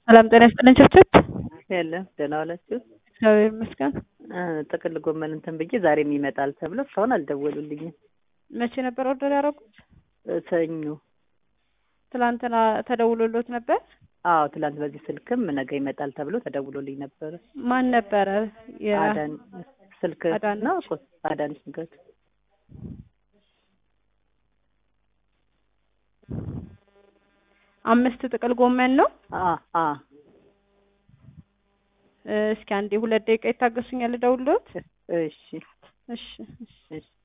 ሰላም ጤና ይስጥልኝ ችብችብ። የለም ደህና ዋላችሁ። እግዚአብሔር ይመስገን። እ ጥቅል ጎመን እንትን ብዬ ዛሬም ይመጣል ተብሎ እስካሁን አልደወሉልኝም። መቼ ነበር ኦርደር ያደረጉት? እ ሰኞ። ትላንትና ተደውሎሎት ነበር? አዎ ትላንት በዚህ ስልክም ነገ ይመጣል ተብሎ ተደውሎልኝ ነበረ። ማን ነበረ? የ- አዳን ስልክ አዳነች። ነው እኮ አዳነች ንገት አምስት ጥቅል ጎመን ነው። አ አ እ እስኪ አንዴ ሁለት ደቂቃ ይታገሱኛል፣ ልደውልሎት። እሺ እሺ እሺ። እሺ